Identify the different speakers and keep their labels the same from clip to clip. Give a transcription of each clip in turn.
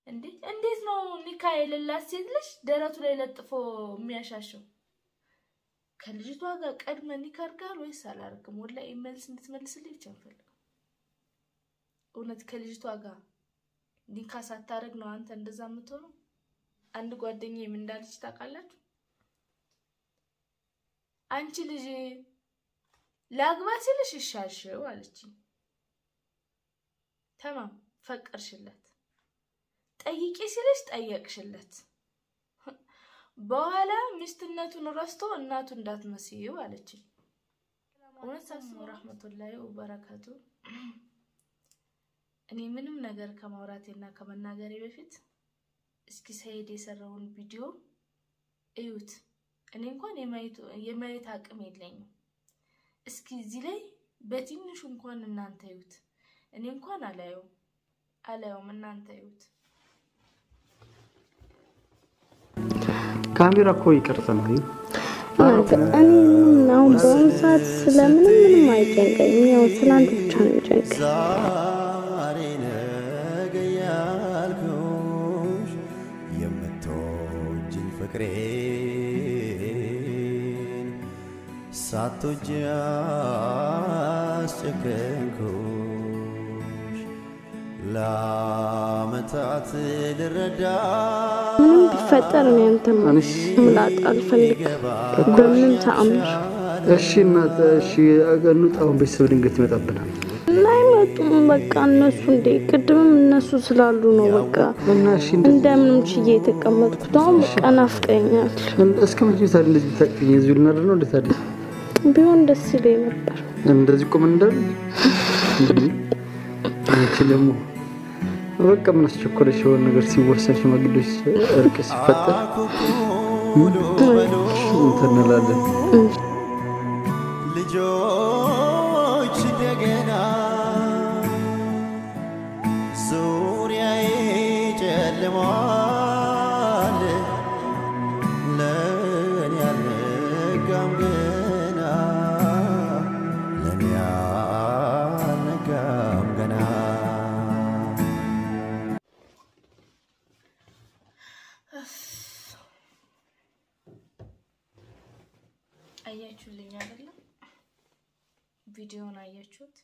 Speaker 1: እንዴ እንዴት ነው ኒካ የሌላት ሴት ልጅ ደረቱ ላይ ለጥፎ የሚያሻሸው? ከልጅቷ ጋር ቀድመ ኒካ አድርጋል ወይስ አላርግም? ወላሂ መልስ እንድትመልስልኝ ብቻ እንፈልገው። እውነት ከልጅቷ ጋር ኒካ ሳታደርግ ነው አንተ እንደዛ የምትሆነው? አንድ ጓደኛዬ ምን እንዳለች ታውቃላችሁ? አንቺ ልጅ ላግባ ሲልሽ እሻሽው አለችኝ። ተማም ፈቀርሽለት፣ ጠይቂ ሲልሽ ጠየቅሽለት። በኋላ ሚስትነቱን ረስቶ እናቱ እንዳትመስይው አለችኝ። እውነት ሰላም ወራህመቱላሂ ወበረካቱ። እኔ ምንም ነገር ከማውራቴና ከመናገሬ በፊት እስኪ ሰይድ የሰራውን ቪዲዮ እዩት። እኔ እንኳን የማየት አቅም የለኝም። እስኪ እዚህ ላይ በትንሹ እንኳን እናንተ እዩት። እኔ እንኳን አላየውም አላየውም፣ እናንተ እዩት።
Speaker 2: ካሜራ እኮ ይቀርጸናል።
Speaker 3: እኔ አሁን በአሁኑ ሰዓት ስለምንም ምንም አይጨንቀኝም። ያው ስለአንተ ብቻ ነው የሚጨንቀኝ።
Speaker 4: ዛሬ ነገ ያልኩሽ የምትወጂኝ ፍቅሬን ሳትወጂ አስጨከንኩሽ ለዓመታት ልረዳ
Speaker 3: ምንም ቢፈጠር እኔ አንተን ላጣ አልፈልግም በምንም ተአምር።
Speaker 2: እሺ እናት፣ እሺ እንውጣ። አሁን ቤተሰብ ድንገት ይመጣብናል
Speaker 3: ላይመጡም በቃ እነሱ እንዴ ቅድምም እነሱ ስላሉ ነው በቃ
Speaker 2: እና እሺ እንደ-
Speaker 3: እንደምንም ችዬ የተቀመጥኩት። አሁን በቃ ናፍቀኛል።
Speaker 2: እስከ መቼ ታዲያ እንደዚህ ታቅኝ? እዚሁ ልናድር ነው እንዴት ታዲያ
Speaker 3: ቢሆን ደስ ይለኝ ነበር።
Speaker 2: እንደዚህ ቁም እንዳል አንቺ ደግሞ በቃ ምን አስቸኮለሽ? የሆነ ነገር ሲወሰን ሽማግሌዎች እርቅ ሲፈጠር እንትን እንላለን።
Speaker 4: ልጆች እንደገና ዙሪያዬ ጨልሟል፣ ለእኔ አልነጋም ገና ለእኔ አልነጋም ገና
Speaker 1: አያችሁልኝ አይደለም? ቪዲዮውን አያችሁት?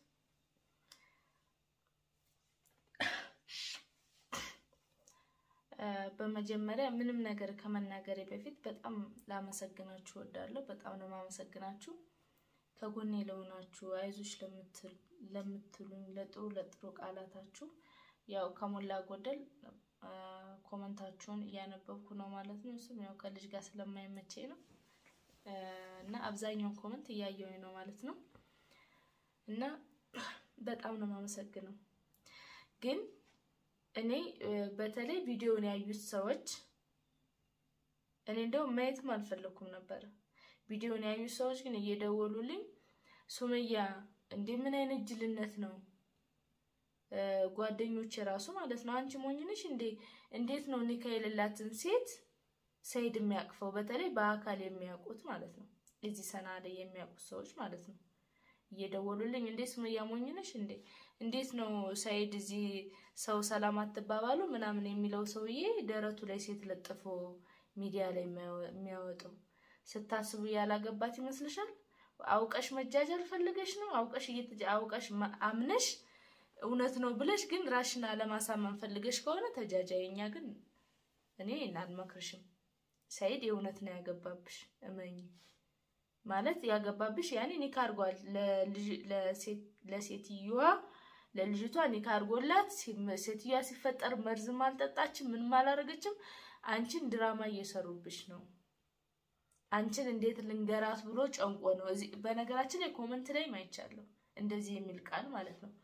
Speaker 1: እ በመጀመሪያ ምንም ነገር ከመናገሬ በፊት በጣም ላመሰግናችሁ እወዳለሁ። በጣም ነው የማመሰግናችሁ ከጎኔ ለሆናችሁ አይዞች ለምትል ለምትሉኝ ለጥሩ ለጥሩ ቃላታችሁ ያው ከሞላ ጎደል እ ኮመንታችሁን እያነበብኩ ነው ማለት ነው። እሱም ያው ከልጅ ጋር ስለማይመቸኝ ነው እ እና አብዛኛውን ኮመንት እያየሁኝ ነው ማለት ነው። እና በጣም ነው የማመሰግነው። ግን እኔ እ በተለይ ቪዲዮውን ያዩት ሰዎች እኔ እንደው ማየትም አልፈለኩም ነበረ። ቪዲዮውን ያዩት ሰዎች ግን እየደወሉልኝ ሱመያ እንዴ ምን አይነት ጅልነት ነው እ ጓደኞች የራሱ ማለት ነው አንቺ ሞኝ ነሽ እንዴ እንዴት ነው ኒካ የሌላትን ሴት ሰይድ የሚያቅፈው በተለይ በአካል የሚያውቁት ማለት ነው እዚህ ሰና ላይ የሚያውቁት ሰዎች ማለት ነው እየደወሉልኝ እንዴ ሱመያ ሞኝ ነሽ እንዴ እንዴት ነው ሰይድ እዚህ ሰው ሰላም አትባባሉ ምናምን የሚለው ሰውዬ ደረቱ ላይ ሴት ለጥፎ ሚዲያ ላይ የሚያወጣው ስታስቡ ያላገባት ይመስልሻል? አውቀሽ መጃጃል ፈልገሽ ነው? አውቀሽ እየተጃ አውቀሽ ማ- አምነሽ እውነት ነው ብለሽ ግን ራሽን አለማሳመን ፈልገሽ ከሆነ ተጃጃይ። እኛ ግን እኔ አልመክርሽም። ሰይድ የእውነት ነው ያገባብሽ፣ እመኝ ማለት ያገባብሽ ያኔ ኒካ አድርጓል። ለልጅ- ለሴት- ለሴትዮዋ ለልጅቷ ኒካ አድርጎላት ሲ- ሴትዮዋ ሲፈጠር መርዝም አልጠጣችም፣ ምንም አላደረገችም። አንቺን ድራማ እየሰሩብሽ ነው። አንቺን እንዴት ልንገራት ብሎ ጨንቆ ነው። እዚህ በነገራችን ላይ ኮመንት ላይ አይቻለሁ እንደዚህ የሚል ቃል ማለት ነው።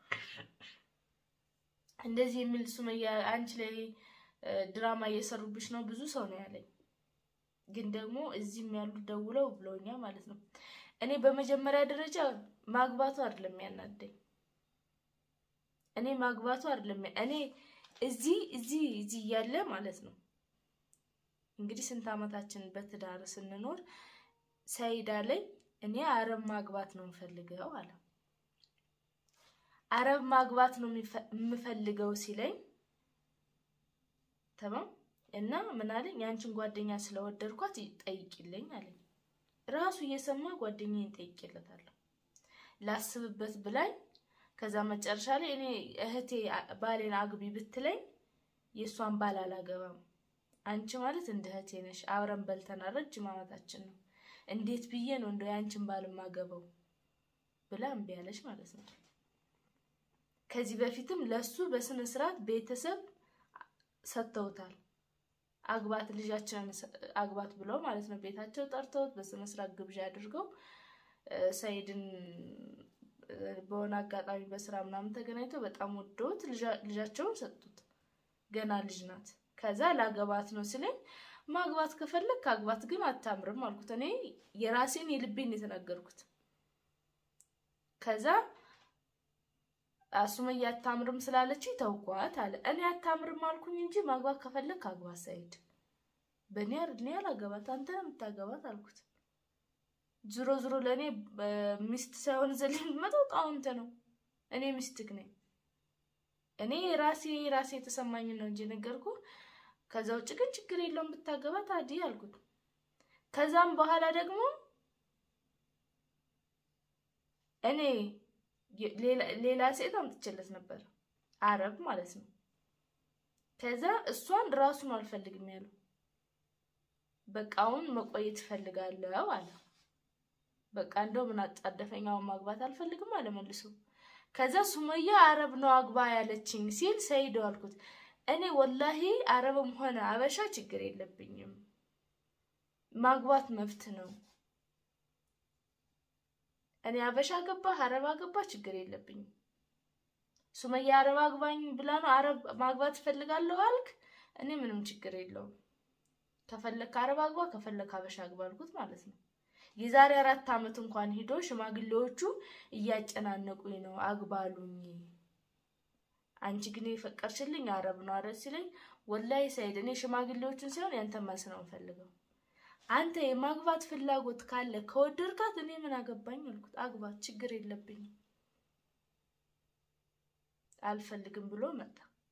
Speaker 1: እንደዚህ የሚል ሱመያ አንቺ ላይ እ፣ ድራማ እየሰሩብሽ ነው ብዙ ሰው ነው ያለኝ። ግን ደግሞ እዚህም ያሉ ደውለው ብለውኛል ማለት ነው። እኔ በመጀመሪያ ደረጃ ማግባቱ አይደለም ያናደኝ። እኔ ማግባቱ አይደለም ያ- እኔ እዚህ እዚህ እዚህ እያለ ማለት ነው እንግዲህ ስንት ዓመታችን በትዳር ስንኖር ሰይዳ ላይ እኔ አረብ ማግባት ነው የምፈልገው አለ። አረብ ማግባት ነው የሚፈ- የምፈልገው ሲለኝ ተማም እና ምን አለኝ የአንቺን ጓደኛ ስለወደድኳት ጠይቂልኝ አለኝ። ራሱ እየሰማ ጓደኛዬን ጠይቄለታለሁ ላስብበት ብላኝ ከዛ መጨረሻ ላይ እኔ እህቴ ባሌን አግቢ ብትለኝ የእሷን ባል አላገባም። አንቺ ማለት እንደ እህቴ ነሽ፣ አብረን በልተናል፣ ረጅም ዓመታችን ነው። እንዴት ብዬ ነው እንደው የአንቺን ባል ማገባው ብላ እምቢ አለች ማለት ነው። ከዚህ በፊትም ለሱ በስነ ስርዓት ቤተሰብ ሰጥተውታል። አግባት ልጃችንን አግባት ብለው ማለት ነው። ቤታቸው ጠርተውት በስነ ስርዓት ግብዣ አድርገው ሰይድን በሆነ አጋጣሚ በስራ ምናምን ተገናኝተው በጣም ወደውት ልጃቸውን ሰጡት። ገና ልጅ ናት። ከዛ ላገባት ነው ስለኝ ማግባት ከፈለግ ከአግባት ግን አታምርም አልኩት። እኔ የራሴን የልቤን የተናገርኩት። ከዛ ሱመያ አታምርም ስላለች ተውኳት አለ። እኔ አታምርም አልኩኝ እንጂ ማግባት ከፈለግ ከአግባት ሰይድ በእኔ እኔ አላገባት አንተ ነው የምታገባት አልኩት። ዝሮ ዝሮ ለእኔ ሚስት ሳይሆን ዘል የሚመጣው ጣውንተ ነው። እኔ ሚስትክ ነኝ። እኔ ራሴ ራሴ የተሰማኝን ነው እንጂ ነገርኩ። ከዛ ውጭ ግን ችግር የለውም ብታገባት አዲ አልኩት። ከዛም በኋላ ደግሞ እኔ ሌላ ሴት አምጥቼለት ነበር፣ አረብ ማለት ነው። ከዛ እሷን ራሱን አልፈልግም ያለው በቃ አሁን መቆየት እፈልጋለሁ አለ። በቃ እንደው ምን አጣደፈኝ፣ አሁን ማግባት አልፈልግም አለ መልሶ። ከዛ ሱመያ አረብ ነው አግባ ያለችኝ ሲል ሰይዶ አልኩት። እኔ ወላሂ አረብም ሆነ አበሻ ችግር የለብኝም፣ ማግባት መብት ነው። እኔ አበሻ ገባ አረብ አገባ ችግር የለብኝም። ሱመያ አረብ አግባኝ ብላ ነው አረብ ማግባት እፈልጋለሁ አልክ፣ እኔ ምንም ችግር የለውም። ከፈለክ አረብ አግባ፣ ከፈለክ አበሻ አግባ አልኩት ማለት ነው። የዛሬ አራት ዓመት እንኳን ሂዶ ሽማግሌዎቹ እያጨናነቁኝ ነው አግባሉኝ፣ አንቺ ግን የፈቀርሽልኝ አረብ ነው አረ ሲለኝ፣ ወላሂ ሰይድ እኔ ሽማግሌዎቹን ሳይሆን ያንተ መልስ ነው የምፈልገው። አንተ የማግባት ፍላጎት ካለ ከወደድካት እኔ ምን አገባኝ አልኩት። አግባት፣ ችግር የለብኝም። አልፈልግም ብሎ መጣ።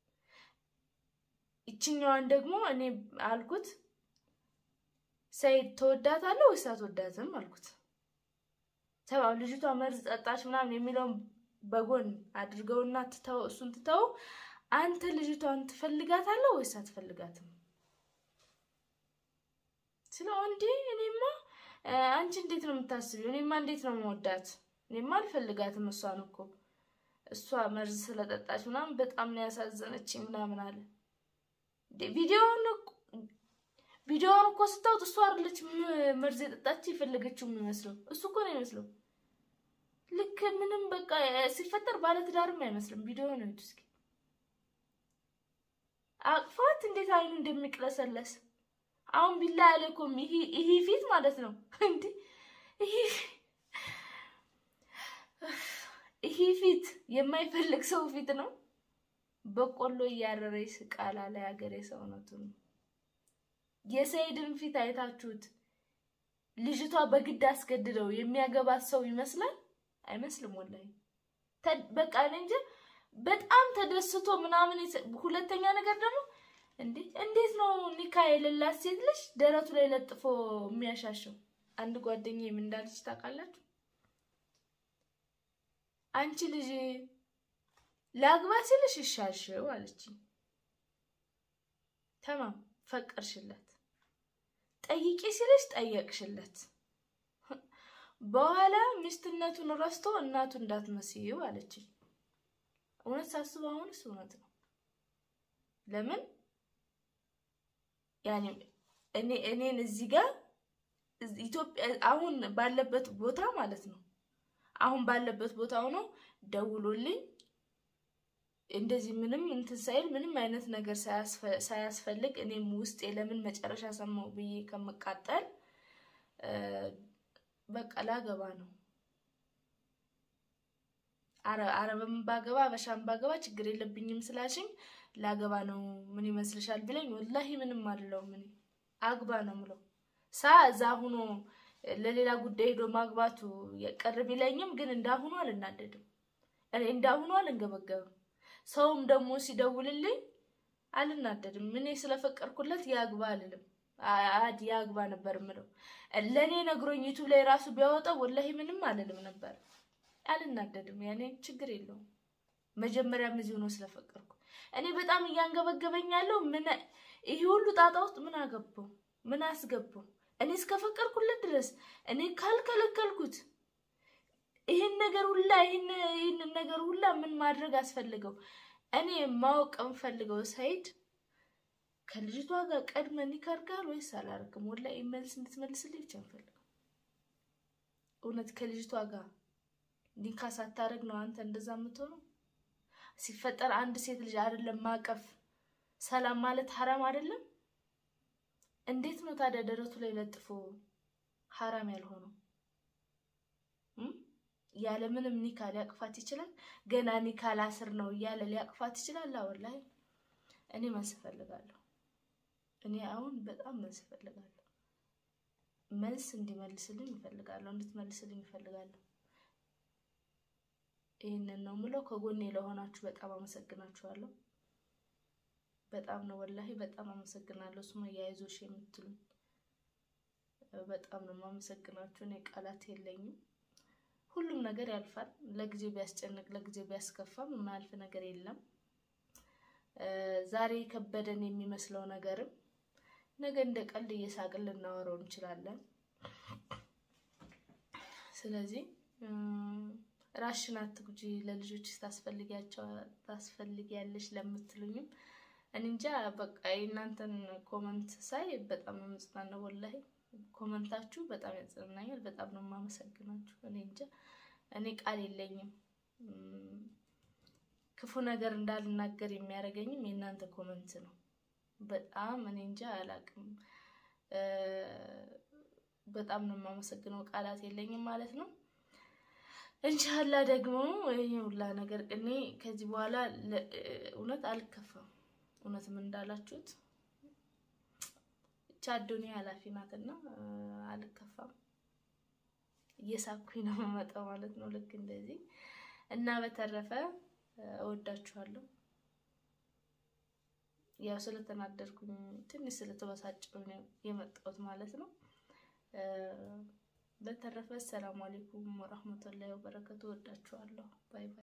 Speaker 1: ይችኛዋን ደግሞ እኔ አልኩት ሰይድ ተወዳታለህ ወይስ አትወዳትም አልኩት። ተባው ልጅቷ መርዝ ጠጣች ምናምን የሚለውን በጎን አድርገውና ትተው እሱን ትተው አንተ ልጅቷን ትፈልጋታለህ ወይስ አትፈልጋትም ስለው እንዴ እኔማ አንቺ እንዴት ነው የምታስቢው? እኔማ እንዴት ነው መወዳት? እኔማ አልፈልጋትም እሷን እኮ እሷ መርዝ ስለጠጣች ምናምን በጣም ነው ያሳዘነችኝ ምናምን አለ። ቪዲዮውን ቪዲዮውን እኮ ስታውጥ እሷ አይደለች መርዝ የጠጣች የፈለገችው የሚመስለው እሱ እኮ ነው የሚመስለው። ልክ ምንም በቃ ሲፈጠር ባለትዳርም አይመስልም። ቪዲዮ ነው እስኪ አቅፋት እንዴት አይኑ እንደሚቅለሰለስ አሁን ቢላ አለይኩም ይሄ ፊት ማለት ነው እንዴ ይሄ ፊት የማይፈልግ ሰው ፊት ነው። በቆሎ እያረረ ይስቃል አለ ሀገሬ ሰውነቱ ነው። የሰይድን ፊት አይታችሁት ልጅቷ በግድ አስገድደው የሚያገባት ሰው ይመስላል አይመስልም? ወላሂ በቃ እንጂ በጣም ተደስቶ ምናምን። ሁለተኛ ነገር ደግሞ እንዴ እንዴት ነው ኒካ የሌላት ሴት ልጅ ደረቱ ላይ ለጥፎ የሚያሻሸው? አንድ ጓደኛዬ ምን እንዳለች ታውቃላችሁ? አንቺ ልጅ ላግባ ሲልሽ እሻልሽው አለችኝ። ተማም ፈቀርሽለት፣ ጠይቂ ሲልሽ ጠየቅሽለት። በኋላ ሚስትነቱን ረስቶ እናቱ እንዳትመስይው አለችኝ። እውነት ሳስበው አሁንስ እውነት ነው። ለምን ያኔ እኔ እኔን እዚህ ጋር ኢትዮጵያ አሁን ባለበት ቦታ ማለት ነው አሁን ባለበት ቦታ ሆኖ ደውሎልኝ እንደዚህ ምንም እንትን ሳይል ምንም አይነት ነገር ሳያስፈልግ እኔም ውስጤ ለምን መጨረሻ ሰማው ብዬ ከምቃጠል በቃ ላገባ ነው። አረብም ባገባ አበሻም ባገባ ችግር የለብኝም ስላሽኝ ላገባ ነው። ምን ይመስልሻል ቢለኝ ወላሂ ምንም አልለውም። እኔ አግባ ነው ምለው ሳ እዛ ሁኖ ለሌላ ጉዳይ ሄዶ ማግባቱ የቀር ቢለኝም ግን እንዳሁኑ አልናደድም። እኔ እንዳሁኑ አልንገበገብም። ሰውም ደግሞ ሲደውልልኝ አልናደድም። እኔ ስለፈቀድኩለት ያግባ አልልም። አድ ያግባ ነበር ምለው። ለእኔ ነግሮኝ ዩቱብ ላይ ራሱ ቢያወጣው ወላሂ ምንም አልልም ነበር። አልናደድም። ያኔ ችግር የለውም። መጀመሪያም እዚሁ ነው ስለፈቀድኩ። እኔ በጣም እያንገበገበኝ ያለው ምን ይሄ ሁሉ ጣጣ ውስጥ ምን አገባው? ምን አስገባው? እኔ እስከፈቀድኩለት ድረስ እኔ ካልከለከልኩት ይህን ነገር ሁላ ይህንን ነገር ሁላ ምን ማድረግ አስፈልገው? እኔ ማወቅ የምፈልገው ሰይድ ከልጅቷ ጋር ቀድመ ኒካ አድርገሃል ወይስ አላደርግም? ወላሂ መልስ እንድትመልስልኝ ብቻ እንፈልገው። እውነት ከልጅቷ ጋር ኒካ ሳታደርግ ነው አንተ እንደዛ የምትሆነው? ሲፈጠር አንድ ሴት ልጅ አይደለም ማቀፍ ሰላም ማለት ሀራም አይደለም? እንዴት ነው ታዲያ ደረቱ ላይ ለጥፎ ሀራም ያልሆነው? ያለ ምንም ኒካ ሊያቅፋት ይችላል። ገና ኒካ ላስር ነው እያለ ሊያቅፋት ይችላል። ወላሂ እኔ መልስ እፈልጋለሁ። እኔ አሁን በጣም መልስ እፈልጋለሁ። መልስ እንዲመልስልኝ እፈልጋለሁ፣ እንድትመልስልኝ እፈልጋለሁ። ይህንን ነው ምለው። ከጎኔ ለሆናችሁ በጣም አመሰግናችኋለሁ። በጣም ነው ወላሂ በጣም አመሰግናለሁ። ሱመያ አይዞሽ የምትሉኝ በጣም ነው የማመሰግናችሁ። እኔ ቃላት የለኝም። ሁሉም ነገር ያልፋል። ለጊዜው ቢያስጨንቅ ለጊዜው ቢያስከፋም የማያልፍ ነገር የለም። ዛሬ ከበደን የሚመስለው ነገርም ነገ እንደ ቀልድ እየሳቅን ልናወራው እንችላለን። ስለዚህ ራሽን አትጉጂ፣ ለልጆች ታስፈልጊያቸው ታስፈልጊያለሽ ለምትሉኝም እኔ እንጃ በቃ የእናንተን ኮመንት ሳይ በጣም ነው የምጽናናው። ወላሂ ኮመንታችሁ በጣም ያጽናናኛል። በጣም ነው የማመሰግናችሁ። እኔ እንጃ እኔ ቃል የለኝም። ክፉ ነገር እንዳልናገር የሚያደርገኝም የእናንተ ኮመንት ነው። በጣም እኔ እንጃ አላቅም። በጣም ነው የማመሰግነው። ቃላት የለኝም ማለት ነው። እንሻላ ደግሞ ይሄ ሁላ ነገር እኔ ከዚህ በኋላ እውነት አልከፋም። እውነትም እንዳላችሁት ብቻ አዱኒያ ኃላፊ ናትና አልከፋም። እየሳኩኝ ነው የምመጣው ማለት ነው። ልክ እንደዚህ እና በተረፈ እወዳችኋለሁ። ያው ስለተናደርኩኝ ትንሽ ስለተበሳጨሁ ነው የመጣሁት ማለት ነው። በተረፈ ሰላም አለይኩም ወራህመቱላሂ ወበረከቱ። እወዳችኋለሁ። ባይ ባይ።